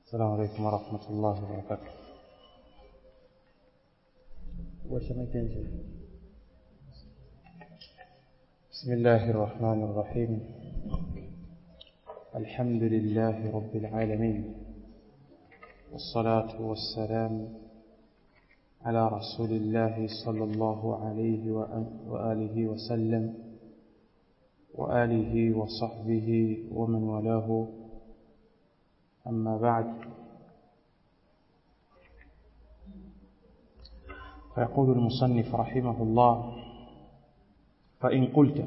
السلام عليكم ورحمة الله وبركاته بسم الله الرحمن الرحيم الحمد لله رب العالمين والصلاة والسلام على رسول الله صلى الله عليه وآله وسلم وآله وصحبه ومن والاه أما بعد فيقول المصنف رحمه الله فإن قلت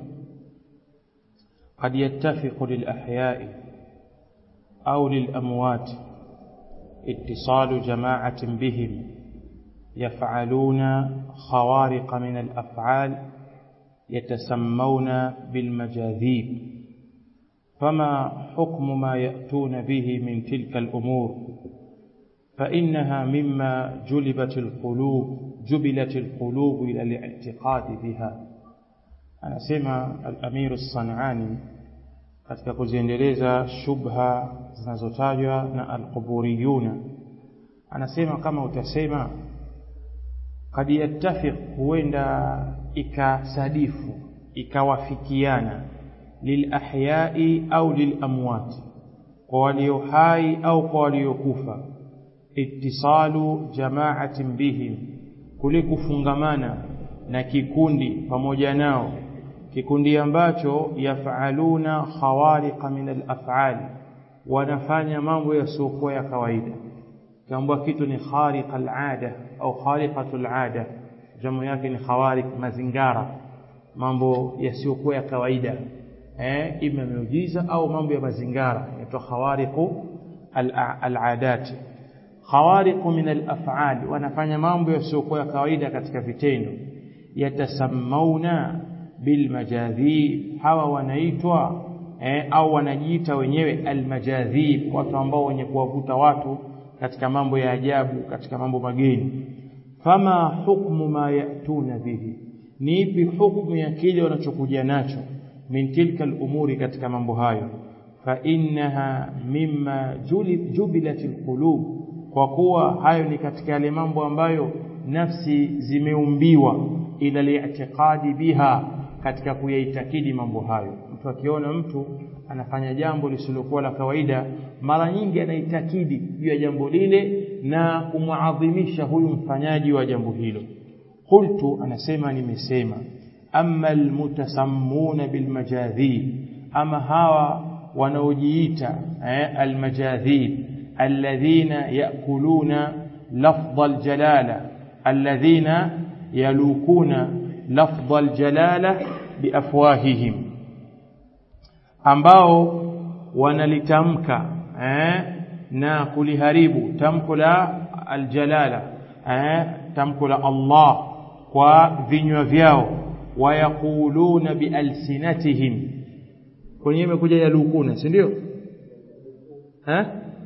قد يتفق للأحياء أو للأموات اتصال جماعة بهم يفعلون خوارق من الأفعال يتسمون بالمجاذيب فما حكم ما يأتون به من تلك الأمور فإنها مما جلبت القلوب جبلت القلوب إلى الاعتقاد بها anasema al-Amir as-Sanani katika kuziendeleza shubha zinazotajwa na al-quburiyuna anasema kama utasema kad yattafiq huenda ikasadifu ikawafikiana lilahyai au lilamwat kwa walio hai au kwa waliokufa ittisalu jamaatin bihim kule kufungamana na kikundi pamoja nao kikundi ambacho yafaluna khawariqa min alaf'ali wanafanya mambo yasiokuwa ya kawaida kiambwa kitu ni khariqa alada au khariqatu alada jamu yake ni khawariq mazingara mambo yasiyokuwa ya kawaida eh ima miujiza au mambo ya mazingara yaitwa khawariqu aladat khawariqu min alaf'ali wanafanya mambo yasiyokuwa ya kawaida katika vitendo yatasammauna bilmajadhib hawa wanaitwa eh, au wanajiita wenyewe almajadhib watu ambao wenye kuwavuta watu katika mambo ya ajabu katika mambo mageni fama hukmu ma yatuna bihi ni ipi hukmu ya kile wanachokuja nacho min tilka al-umuri katika mambo hayo fa innaha mimma jubilat alqulub kwa kuwa hayo ni katika yale mambo ambayo nafsi zimeumbiwa ila li'tiqadi biha katika kuyaitakidi mambo hayo mtu akiona mtu anafanya jambo lisilokuwa la kawaida mara nyingi anaitakidi juu ya jambo lile na kumuadhimisha huyu mfanyaji wa jambo hilo qultu anasema nimesema amma almutasammuna bilmajadhib ama hawa wanaojiita eh, almajadhib alladhina yakuluna lafdha aljalala alladhina yalukuna lafdha aljalala biafwahihim ambao wanalitamka eh, na kuliharibu tamko la aljalala eh, tamko la Allah kwa vinywa vyao wayaquluna bialsinatihim kwenye imekuja yalukuna si ndio eh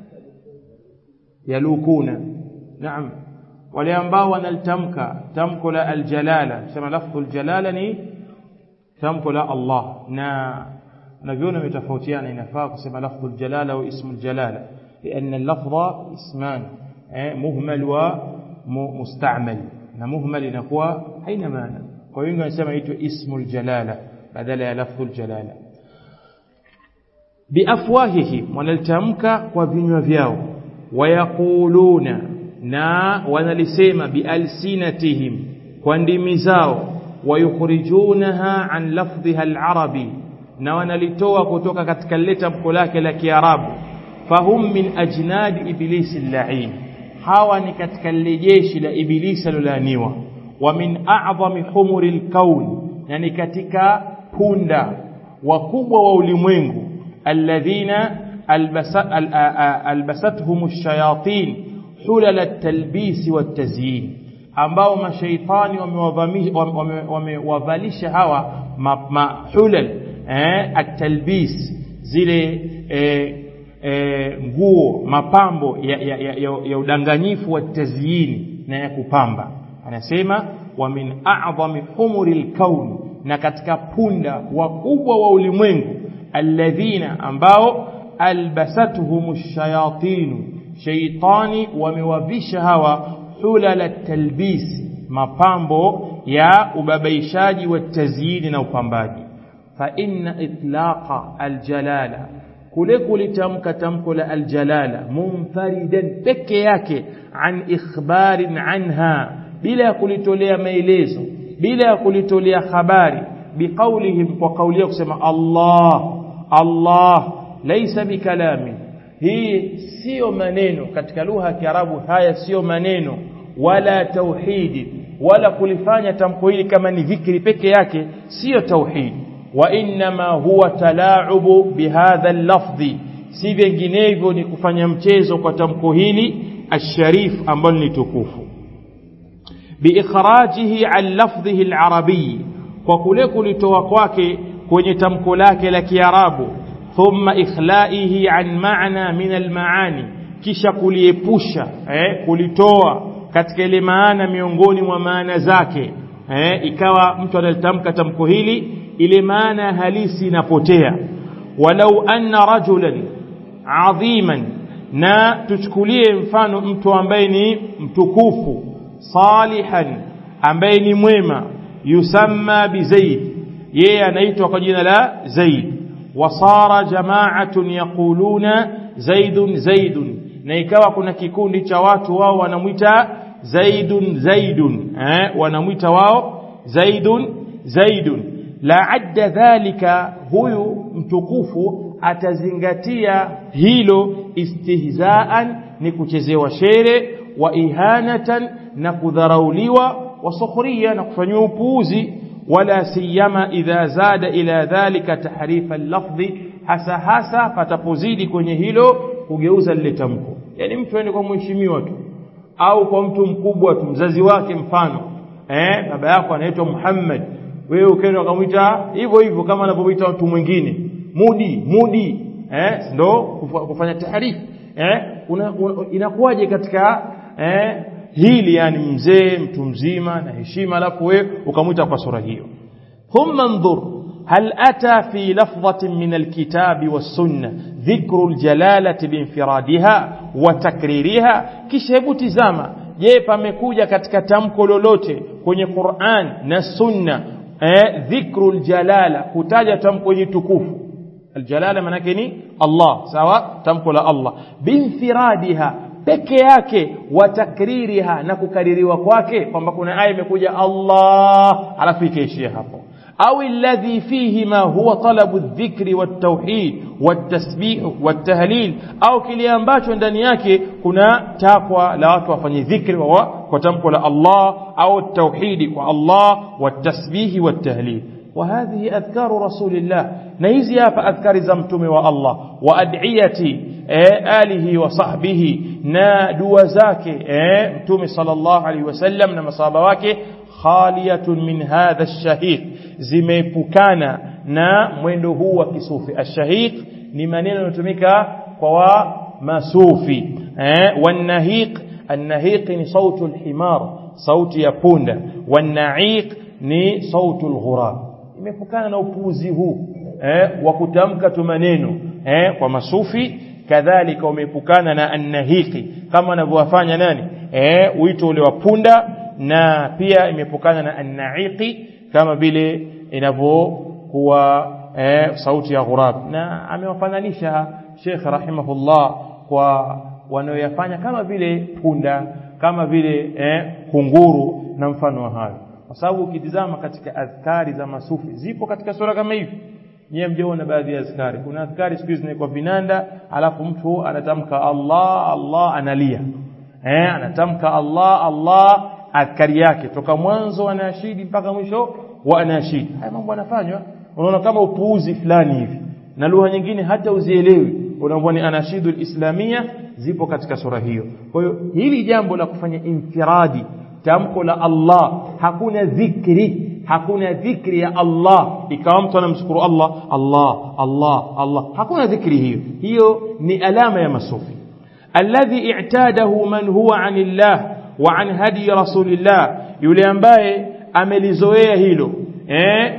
yalukuna naam wale ambao wanalitamka tamko la aljalala sema lafdhu aljalala ni tamko la Allah na naviona umetofautiana inafaa kusema lafdhu aljalala au ismu aljalala لأن اللفظ اسمان مهمل ومستعمل na muhmal inakuwa haina maana kwa wengi wanasema itwe ismu aljalala badala ya lafdhu aljalala biafwahihim wanalitamka kwa vinywa vyao wayaquluna na wanalisema bialsinatihim kwa ndimi zao wayukhrijunaha an lafdhiha alarabi na wanalitoa kutoka katika lile tamko lake la kiarabu fahum min ajnadi iblisi llain hawa ni katika lile jeshi la ibilisi alolaaniwa wa min a'dhami humuri alkaun na ni katika punda wakubwa wa ulimwengu alladhina albasathum ash-shayatin hulal at-talbis wat-tazyin ambao mashaitani wamewavalisha hawa mahulal eh at-talbis zile eh, e, nguo mapambo ya, ya, ya, ya, ya udanganyifu wa tazyini na ya kupamba anasema wa min a'dhami humuri lkauni na katika punda wakubwa wa ulimwengu alladhina ambao albasatuhum shayatinu sheitani wamewavisha hawa hulala talbis mapambo ya ubabaishaji wa tazyini na upambaji fa inna itlaqa aljalala kule kulitamka tamko la aljalala munfaridan peke yake an ikhbarin anha bila ya kulitolea maelezo bila ya kulitolea habari biqaulihim kwa kauli ya kusema Allah Allah laysa bikalami hii sio maneno katika lugha ya Kiarabu haya sio maneno wala tauhidi wala kulifanya tamko hili kama ni dhikri peke yake sio tauhidi wa inma huwa talaubu bihadha lafdhi si vinginevyo ni kufanya mchezo kwa tamko hili asharif ambalo ni tukufu biikhrajihi an lafdhihi alarabi kwa kule kulitoa kwake kwenye tamko lake la kiarabu thumma ikhlaihi an maana min almaani kisha kuliepusha eh, kulitoa katika ile maana miongoni mwa maana zake eh, ikawa mtu analitamka tamko hili ile maana halisi inapotea walau anna rajulan adhiman na tuchukulie mfano mtu ambaye ni mtukufu salihan ambaye ni mwema yusamma bizaid yeye anaitwa kwa jina la zaid wasara jama'atun yaquluna zaidun zaidun na ikawa kuna kikundi cha watu wao wanamwita zaidun zaidun eh wanamwita wao zaidun zaidun la adda dhalika huyu mtukufu atazingatia hilo istihzaan ni kuchezewa shere wa ihanatan na kudharauliwa wa sukhriya na kufanywa upuuzi wala siyama idha zada ila dhalika tahrifa lafdhi hasa hasa patapozidi kwenye hilo kugeuza lile tamko yani mtu aende kwa mheshimiwa tu au kwa mtu mkubwa tu mzazi wake mfano eh baba yako anaitwa Muhammad wewe ukaenda ukamwita hivyo hivyo kama anavyomwita mtu mwingine mudi mudi eh ndo kufanya tahrif eh una, una, inakuwaje katika eh hili yani mzee mtu mzima na heshima alafu wewe ukamwita kwa sura hiyo thumma ndhur هل أتى في لفظة من الكتاب والسنة ذكر الجلالة بانفرادها وتكريرها kishebu tizama je pamekuja katika tamko lolote kwenye Qur'an na Sunna eh, dhikru aljalala kutaja tamko hili tukufu aljalala manake ni Allah sawa tamko la Allah binfiradiha peke yake wa takririha na kukaririwa kwake kwamba kuna aya imekuja Allah alafu ikaishia hapo au alladhi fihi ma huwa talabu adh-dhikri wat-tauhid wat-tasbih wat-tahlil au kile ambacho ndani yake kuna takwa la watu wafanye dhikri wa kwa tamko la Allah au tauhidi kwa Allah wat-tasbih wat-tahlil وهذه أذكار رسول الله نهيزي hapa أذكار زمتم والله وأدعيتي آله وصحبه na dua zake eh mtume sallallahu alaihi wasallam na masahaba wake khaliyatun min hadha ash-shahiq zimeepukana na mwendo huu wa kisufi ash-shahiq ni maneno yanayotumika kwa wa masufi eh wanahiq an-nahiq ni sautu al-himar sauti ya punda wan-na'iq ni sautu al-ghurab imepukana na upuuzi huu eh wa kutamka tu maneno eh kwa masufi kadhalika umeepukana na annahiki kama anavyowafanya nani eh wito ule wa punda na pia imepukana na annaiqi kama vile inavyokuwa eh, sauti ya ghurab na amewafananisha Sheikh rahimahullah kwa wanaoyafanya kama vile punda kama vile eh, kunguru na mfano wa hayo kwa sababu ukitizama katika adhkari za masufi zipo katika sura kama hivi nyewe mjaona baadhi ya azkari kuna azkari siku hizi kwa vinanda alafu mtu anatamka Allah Allah analia eh anatamka Allah Allah adhkari yake toka mwanzo anashidi mpaka mwisho wa anashidi haya mambo yanafanywa unaona kama upuuzi fulani hivi na lugha nyingine hata uzielewi unaambia ni anashidu islamia zipo katika sura hiyo kwa hiyo hili jambo la kufanya infiradi tamko la Allah hakuna dhikri hakuna dhikri ya Allah ikawa mtu anamshukuru Allah Allah Allah Allah hakuna dhikri hiyo hiyo ni alama ya masufi alladhi i'tadahu man huwa anillah wa an hadi rasulillah yule ambaye amelizoea hilo eh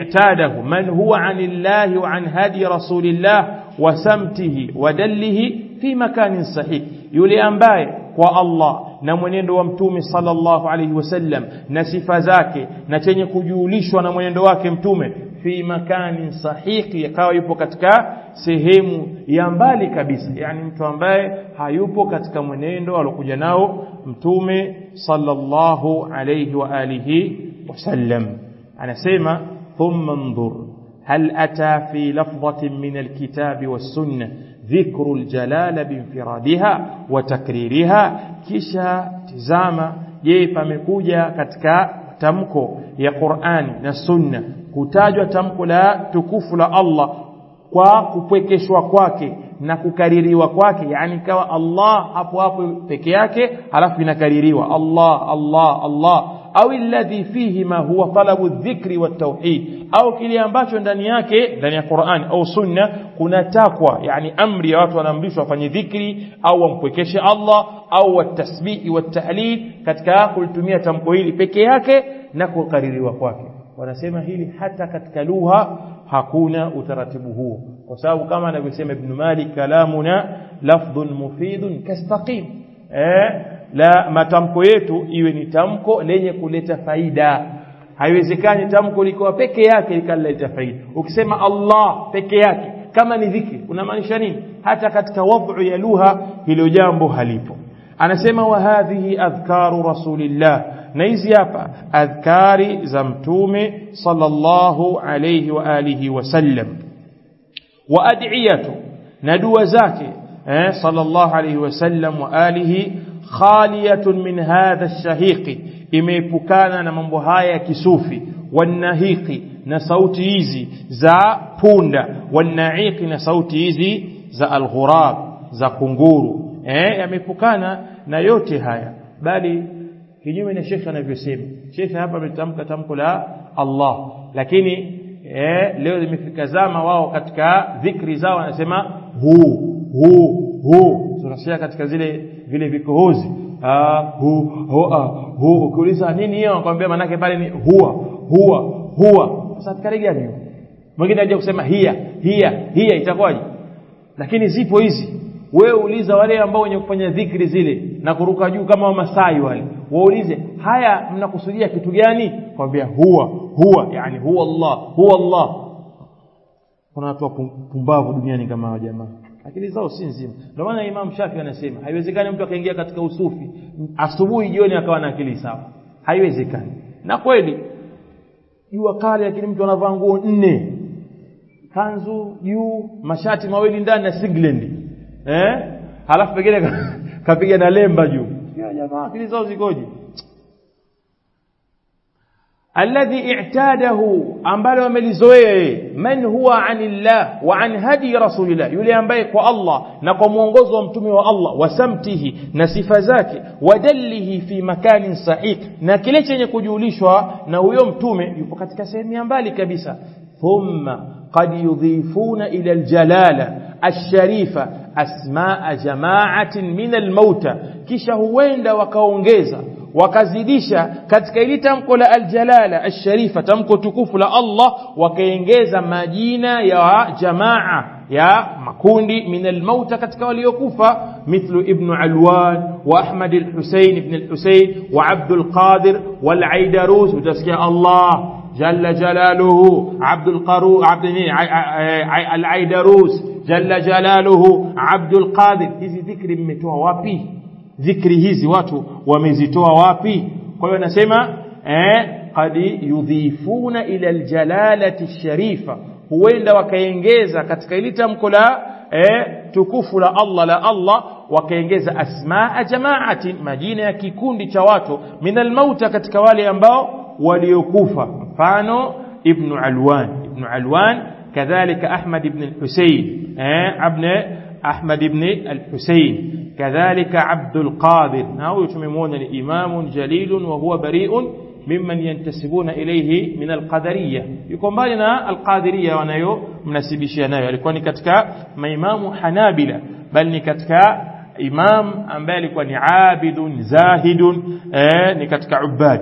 i'tadahu man huwa anillah wa an hadi rasulillah wa samtihi wa dallihi fi makanin sahih yule ambaye kwa Allah na mwenendo wa mtume sallallahu alaihi wasallam na sifa zake na chenye kujulishwa na mwenendo wake mtume fi makanin sahihi akawa yupo katika sehemu ya mbali kabisa yani mtu ambaye hayupo katika mwenendo alokuja nao mtume sallallahu alayhi wa alihi wasallam anasema thumma انظر هل أتى في لفظة من الكتاب والسنة ذكر الجلال بانفرادها وتكريرها كشا تزاما je pamekuja katika tamko ya Qur'ani na Sunna kutajwa tamko la tukufu la Allah kwa kupwekeshwa kwake na kukaririwa kwake yani kawa Allah hapo hapo peke yake halafu inakaririwa Allah Allah Allah au alladhi fihi ma huwa talabu dhikri wa tauhid au kile ambacho ndani yake ndani ya Qur'an au Sunna kuna takwa yani amri ya watu wanaamrishwa wafanye dhikri au wampwekeshe Allah au watasbihi wa tahlil katika kulitumia tamko hili peke yake na kukaririwa kwake wanasema hili hata katika lugha hakuna utaratibu huo kwa sababu kama anavyosema Ibn Malik kalamuna lafdhun mufidun kastaqim eh la matamko yetu iwe ni tamko lenye kuleta faida haiwezekani tamko likiwa peke yake likaleta faida ukisema Allah peke yake kama ni dhikri unamaanisha nini hata katika wadhu ya lugha hilo jambo halipo anasema wa hadhihi adhkaru rasulillah na hizi hapa adhkari za mtume sallallahu alayhi wa alihi wasallam wa ad'iyatu na dua zake eh sallallahu alayhi wasallam wa alihi khaliyatun min hadha ash-shahiqi imeepukana na mambo haya ya kisufi wanahiqi na sauti hizi za punda wanaiqi na sauti hizi za alghurab za kunguru eh yameepukana na yote haya bali kinyume na shekhe anavyosema shekhe hapa ametamka tamko la Allah lakini eh, leo zimefika zama wao katika dhikri zao wanasema hu hu hu tunasikia katika zile vile vikohozi ah hu hu ah, hu ukiuliza nini hiyo anakuambia manake pale ni huwa huwa huwa sasa askari gani hiyo mwingine aje kusema hia hia hia itakuwaje lakini zipo hizi wewe uliza wale ambao wenye kufanya dhikri zile na kuruka juu kama wamasai wale waulize haya mnakusudia kitu gani kwambia huwa huwa yani huwa Allah huwa Allah kuna watu pumbavu duniani kama hao jamaa akili zao si nzima ndio maana Imam Shafi anasema haiwezekani mtu akaingia katika usufi asubuhi jioni akawa na akili sawa haiwezekani na kweli jua kali lakini mtu anavaa nguo nne kanzu juu mashati mawili ndani na singlet eh halafu pengine kapiga na lemba juu ya jamaa akili zao zikoje alladhi i'tadahu ambalo amelizoea man huwa anillah wa an hadi rasulillah yule ambaye kwa Allah na kwa mwongozo wa mtume wa Allah wa samtihi na sifa zake wadallihi fi makanin sahih na kile chenye kujulishwa na huyo mtume yupo katika sehemu ya mbali kabisa thumma qad yudhifuna ila aljalala الشريفة أسماء جماعة من الموتى kisha huenda wakaongeza wakazidisha katika ili tamko la aljalala alsharifa tamko tukufu la Allah wakaongeza majina ya jamaa ya makundi min almauta katika waliokufa mithlu ibn alwan wa ahmad alhusayn ibn alhusayn wa abd alqadir wal aidarus utasikia Allah جل جلاله عبد القرو عبد العيدروس جل جلاله عبد القادر hizi dhikri mmetoa wapi dhikri hizi watu wamezitoa wapi kwa hiyo nasema eh qad yudhifuna ila aljalalati sharifa huenda wakaongeza katika ile tamko la eh tukufu la Allah la Allah wakaongeza asmaa jamaati majina ya kikundi cha watu minal mauta katika wale ambao waliokufa mfano ibn alwan ibn alwan kadhalika ahmad ibn al-husayn eh ibn ahmad ibn al-husayn kadhalika abd al-qadir na huyo tumemwona ni imamun jalilun wa huwa bari'un mimman yantasibuna ilayhi min al-qadariyya yuko mbali na al-qadiriyya wanayo mnasibishia nayo alikuwa ni katika maimamu hanabila bali ni katika imam ambaye alikuwa ni abidun zahidun eh, ni katika ubad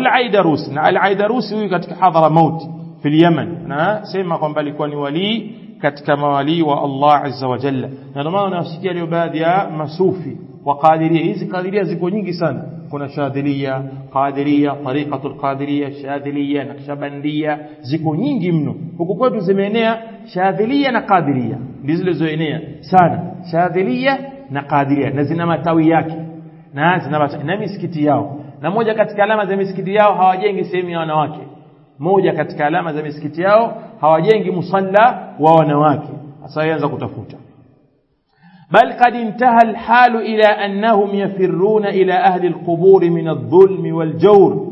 والعيدروس na al-Aidarusi huyu katika Hadramaut fi Yemen na sema kwamba alikuwa ni wali katika mawalii wa Allah azza wa jalla na ndio maana unasikia leo baadhi ya masufi wa qadiria hizi qadiria ziko nyingi sana kuna shadhilia qadiria tariqatul qadiria shadhilia naqshbandia ziko nyingi mno huku kwetu zimeenea shadhilia na qadiria ndizo zilizoenea sana shadhilia na qadiria na zina matawi yake na zina matawi, na misikiti yao na moja katika alama za misikiti yao hawajengi sehemu ya wanawake moja katika alama za misikiti yao hawajengi musalla wa wanawake sasa yaanza kutafuta بل قد انتهى الحال إلى أنهم يفرون إلى أهل القبور من الظلم والجور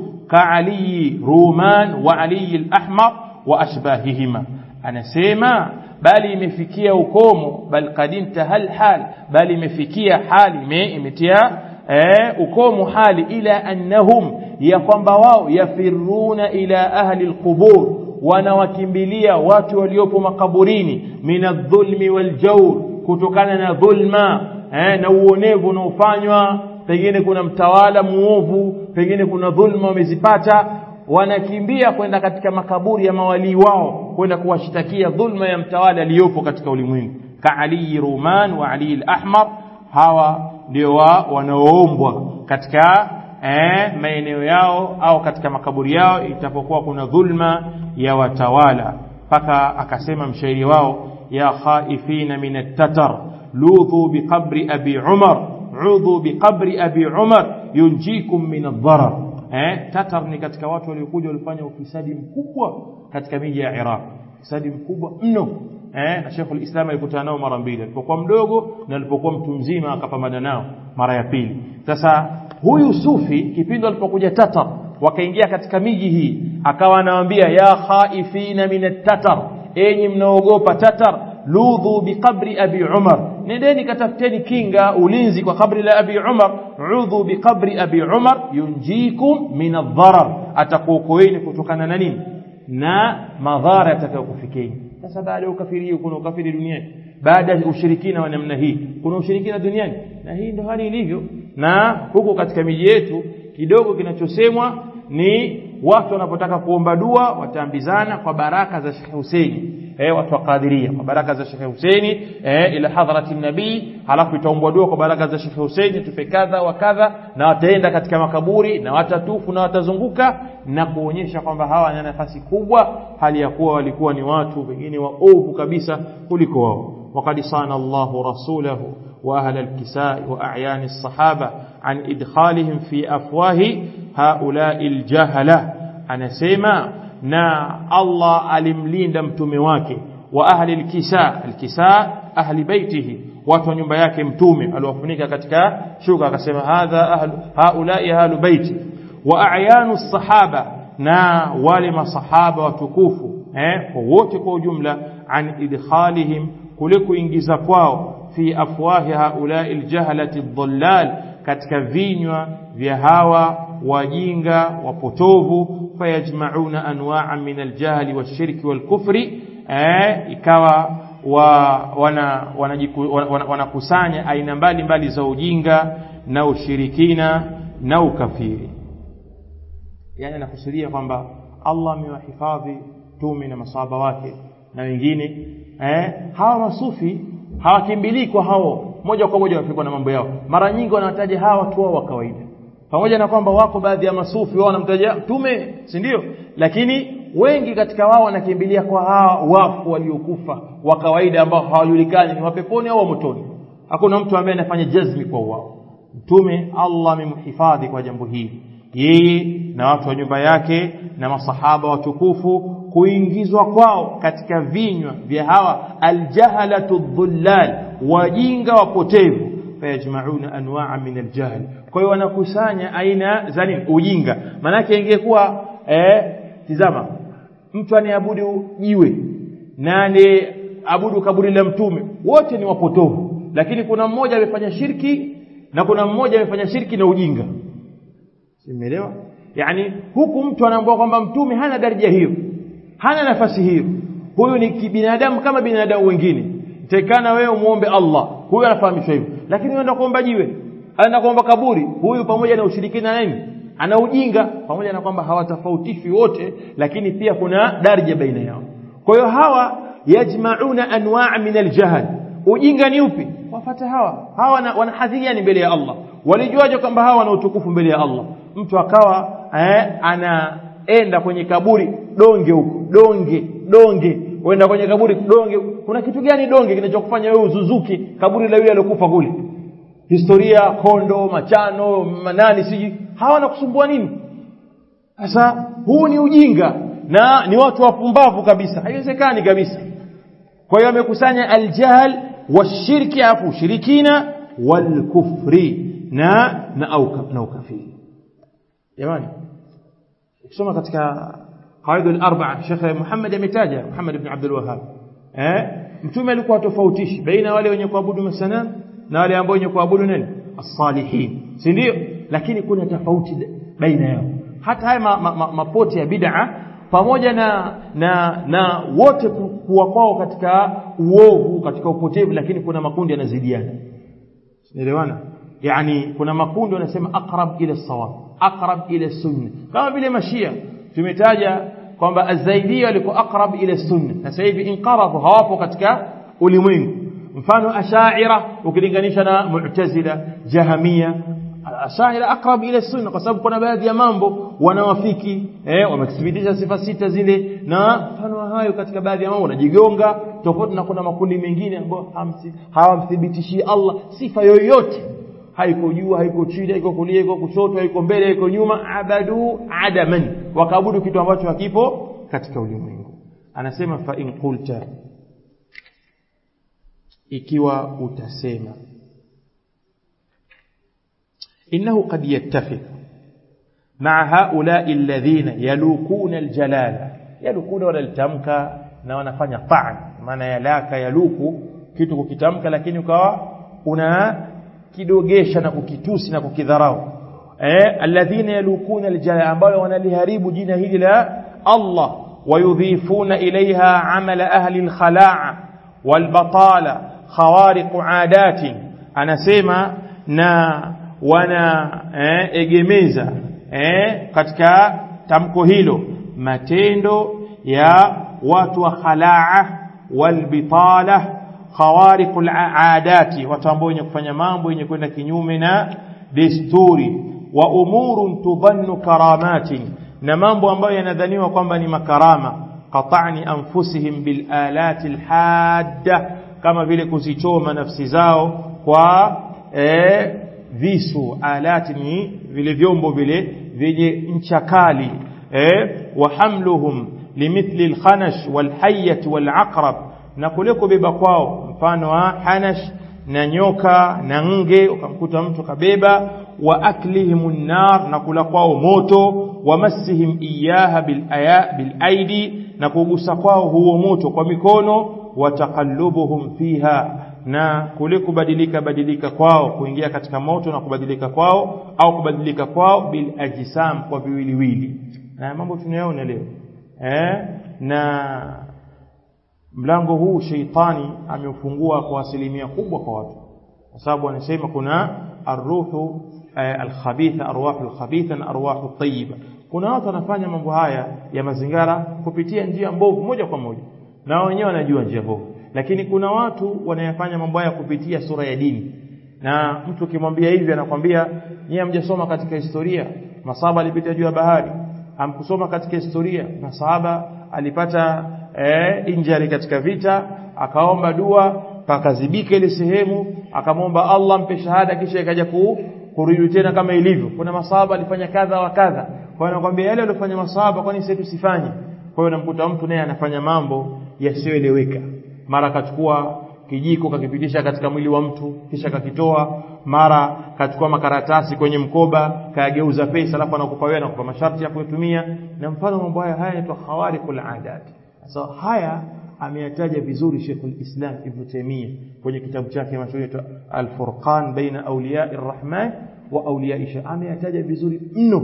كعلي رومان وعلي الأحمر وأشباههما أنا سيما bali imefikia ukomo bal qad intahal hal bali imefikia hali imetia eh, ukomo hali ila annahum ya kwamba wao yafiruna ila ahli alqubur wanawakimbilia watu waliopo makaburini min adh-dhulmi wal-jawr kutokana na dhulma eh, na uonevu unaofanywa pengine kuna mtawala muovu pengine kuna dhulma wamezipata wanakimbia kwenda katika makaburi ya mawalii wao kwenda kuwashtakia dhulma ya mtawala aliyopo katika ulimwengu ka Ali Ruman wa Ali al-Ahmar hawa ndio wa wanaoombwa katika eh, maeneo yao au katika makaburi yao itapokuwa kuna dhulma ya watawala mpaka akasema mshairi wao ya khaifina min at-tatar ludhu biqabri abi umar udhu biqabri abi umar yunjikum min ad-darar eh tatar ni katika watu waliokuja walifanya ufisadi mkubwa katika miji ya Iraq ufisadi mkubwa mno eh na Sheikh al-Islam alikutana nao mara mbili alipokuwa mdogo na alipokuwa mtu mzima akapambana nao mara ya pili sasa huyu sufi kipindi alipokuja tatar wakaingia katika miji hii akawa anawaambia ya khaifina min at-tatar enyi mnaogopa tatar ludhu biqabri abi umar nendeni katafuteni kinga ulinzi kwa kabri la abi umar udhu biqabri abi umar yunjikum min adh-dharar atakuokoeni kutokana na nini na madhara yatakayokufikeni sasa baada ya ukafiri kuna ukafiri duniani baada ya ushirikina wa namna hii kuna ushirikina duniani na hii ndio hali ilivyo na huko katika miji yetu kidogo kinachosemwa ni watu wanapotaka kuomba dua wataambizana kwa baraka za Sheikh Huseini eh watu wa Qadiria kwa baraka za Sheikh Huseini eh ila hadhrati nabii halafu itaombwa dua kwa baraka za Sheikh Huseini tupe kadha wa kadha na wataenda katika makaburi na watatufu na watazunguka na kuonyesha kwamba hawa wana nafasi kubwa hali ya kuwa walikuwa ni watu wengine waovu kabisa kuliko wao وقد صان الله رسوله وأهل الكساء وأعيان الصحابة عن إدخالهم في أفواه هؤلاء الجهلة أنا سيما نا الله ألملين متومي wake وأهل الكساء الكساء أهل بيته watu wa nyumba yake mtume aliwafunika katika shuka akasema hadha ahlu haulai ahlu baiti wa a'yanu sahaba na wale masahaba watukufu eh wote kwa ujumla an idkhalihim kule kuingiza kwao fi afwahi haulai aljahalati dhallal katika vinywa vya hawa wajinga wapotovu fayajmauna anwa'a min aljahli washirki walkufri eh ikawa wa wana wanakusanya wana, wana aina mbalimbali za ujinga na ushirikina na ukafiri yani anakusudia kwamba Allah amewahifadhi tume na masahaba wake na wengine eh hawa masufi hawakimbilii kwa hao moja kwa moja wanafikwa na mambo yao mara nyingi wanataja hawa watu wao wa kawaida pamoja na kwamba wako baadhi ya masufi wao wanamtaja tume si ndio lakini wengi katika wao wanakimbilia kwa hawa wafu waliokufa wa kawaida ambao hawajulikani ni wapeponi au motoni hakuna mtu ambaye anafanya jazmi kwa wao mtume Allah amemhifadhi kwa jambo hili yeye na watu wa nyumba yake na masahaba watukufu kuingizwa kwao katika vinywa vya hawa aljahalatu dhullal wajinga wapotevu fayajmauna anwa'a min aljahl kwa hiyo wanakusanya aina za nini ujinga manake ingekuwa eh tizama mtu aniabudu jiwe na abudu kaburi la mtume wote ni wapotovu lakini kuna mmoja amefanya shirki na kuna mmoja amefanya shirki na ujinga simeelewa yani huku mtu anaambiwa kwamba mtume hana daraja hiyo hana nafasi hiyo huyu ni kibinadamu kama binadamu wengine tekana wewe muombe Allah huyu anafahamishwa hivyo lakini unaenda kuomba jiwe anaenda kuomba kaburi huyu pamoja na ushirikina nini ana ujinga pamoja na kwamba hawatofautishi wote lakini pia kuna daraja baina yao kwa hiyo hawa yajmauna anwaa min aljahl ujinga ni upi wafate hawa hawa wana, wana hadhi gani mbele ya Allah walijuaje kwamba hawa wana utukufu mbele ya Allah mtu akawa eh, anaenda kwenye kaburi donge huko donge donge uenda kwenye kaburi donge kuna kitu gani donge kinachokufanya wewe uzuzuki kaburi la yule aliyokufa kule historia kondo machano manani siji hawa nakusumbua nini sasa huu ni ujinga na ni watu wapumbavu kabisa haiwezekani kabisa kwa hiyo amekusanya aljahl washirki afu ushirikina walkufri na na au na ukafiri jamani ukisoma katika qawaid al-arba'a Sheikh Muhammad ametaja Muhammad ibn Abdul Wahhab eh mtume alikuwa tofautishi baina wale wenye kuabudu masanamu na wale ambao wenye kuabudu nani as-salihin si ndio lakini kuna tofauti baina yao hata haya mapote ma, ma, ya bid'a pamoja na na na wote kuwa kwao katika uovu katika upotevu lakini kuna makundi yanazidiana elewana yani kuna makundi wanasema aqrab ila sawab aqrab ila sunna kama vile mashia tumetaja kwamba azaidia walikuwa aqrab ila sunna sasa hivi inqarabu hawapo katika ulimwengu mfano ashaira ukilinganisha na mu'tazila jahamia ashaira aqrab ila sunna kwa sababu kuna baadhi ya mambo wanawafiki eh wamethibitisha sifa sita zile na mfano hayo katika baadhi ya mambo wanajigonga tofauti na kuna makundi mengine ambayo hawamthibitishii Allah sifa yoyote haiko juu haiko chini haiko kulia haiko kushoto haiko mbele haiko nyuma abadu adaman wakaabudu kitu ambacho hakipo katika ulimwengu anasema fa in qulta ikiwa utasema innahu qad yattafiq مع هؤلاء الذين يلوكون الجلالة يلوكون ولا التمكا na wanafanya ta'an maana yalaka yaluku kitu kukitamka lakini ukawa una kidogesha na kukitusi na kukidharau eh alladhina yalukuna aljala ambao wanaliharibu jina hili la Allah wayudhifuna ilaiha amala ahli alkhala'a walbatala khawariq aadatin anasema na wana eh, egemeza eh, katika tamko hilo matendo ya watu wa khalaa walbitala khawariqul aadati watu ambao wenye kufanya mambo yenye kwenda kinyume na desturi wa umurun tudhannu karamatin na mambo ambayo yanadhaniwa kwamba ni makarama qata'ni anfusihim bil alati alhadda kama vile kuzichoma nafsi zao kwa eh, visu alati ni vile vyombo vile vyenye ncha kali eh, wa hamluhum limithli alkhanash walhayyat walaqrab na kule kubeba kwao mfano wa hanash na nyoka na nge ukamkuta mtu kabeba wa aklihim nar na kula kwao moto wa massihim iyaha bil aya bil aidi na kugusa kwao huo moto kwa mikono wa taqallubuhum fiha na kule kubadilika badilika kwao kuingia katika moto na kubadilika kwao au kubadilika kwao bil ajsam kwa viwiliwili na mambo tunayoona leo eh na mlango huu sheitani ameufungua kwa asilimia kubwa kwa watu kwa sababu anasema kuna arruhu eh, alkhabitha arwahu alkhabitha na arwahu tayyiba kuna watu wanafanya mambo haya ya mazingara kupitia njia mbovu moja kwa moja na wenyewe wanajua njia mbovu lakini kuna watu wanayafanya mambo haya kupitia sura ya dini na mtu ukimwambia hivi anakwambia nyie hamjasoma katika historia masahaba alipita juu ya bahari hamkusoma katika historia masahaba alipata eh, injari katika vita akaomba dua pakazibika ile sehemu akamwomba Allah mpe shahada kisha ikaja ku, kurudi tena kama ilivyo kuna masahaba alifanya kadha wa kadha kwa hiyo anakuambia yale aliyofanya masahaba kwani sisi tusifanye kwa hiyo namkuta mtu naye anafanya mambo yasiyoeleweka mara akachukua kijiko kakipitisha katika mwili wa mtu kisha kakitoa mara kachukua makaratasi kwenye mkoba kayageuza pesa alafu anakupa wewe anakupa masharti ya kutumia na mfano mambo haya haya yanaitwa khawariqul adat sasa haya ameyataja vizuri Sheikhul Islam Ibn Taymiyyah kwenye kitabu chake mashuhuri Al-Furqan baina awliya'i Rahman wa awliya'i Shaytan ameyataja vizuri mno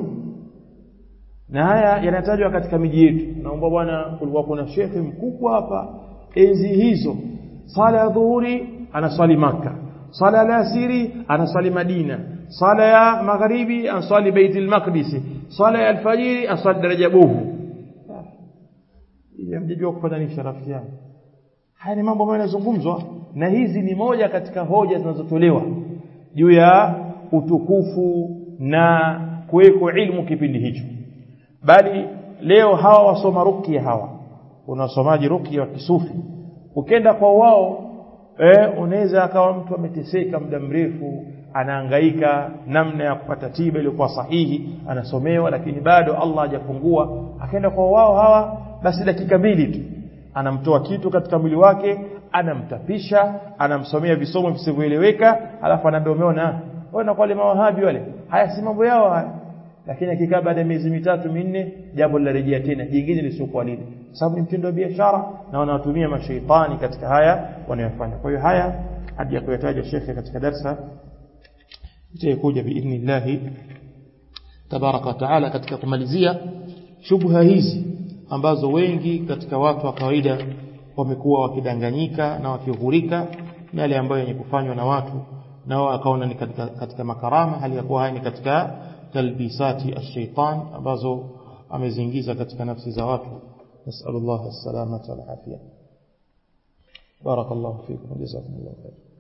na haya yanatajwa katika miji yetu naomba bwana kulikuwa kuna shekhe mkubwa hapa enzi hizo sala ya dhuhuri anaswali maka sala ya alasiri anaswali madina sala ya magharibi anaswali baitul maqdis sala ya alfajiri anaswali daraja bovu ili mjijua kufananisha rafiki yangu haya ni mambo ambayo yanazungumzwa na hizi ni moja katika hoja zinazotolewa juu ya utukufu na kuweko ilmu kipindi hicho bali leo hawa wasoma rukia hawa unasomaji rukia wa kisufi ukenda kwa wao eh, unaweza akawa mtu ameteseka muda mrefu anahangaika namna ya kupata tiba iliyokuwa sahihi anasomewa lakini bado Allah hajafungua akaenda kwa wao hawa basi dakika mbili tu anamtoa kitu katika mwili wake anamtapisha anamsomea visomo visivyoeleweka alafu anaambia umeona wewe na wale mawahabi wale haya si mambo yao haya lakini akikaa baada ya miezi mitatu minne jambo linarejea tena jingine lisiokuwa lile sababu ni mtindo wa biashara na wanawatumia mashaitani katika haya wanayofanya kwa hiyo haya hadi ya kuyataja shekhe katika darsa itakuja biidhnillah tabaraka wa taala katika kumalizia shubha hizi ambazo wengi katika watu wa kawaida wamekuwa wakidanganyika na wakighurika na yale ambayo yenye kufanywa na watu nao akaona ni katika, katika makarama hali ya kuwa haya ni katika talbisati ash-shaytan ambazo ameziingiza katika nafsi za watu nasallallahu as-salamata wal afia barakallahu fikum jazakumullahu khair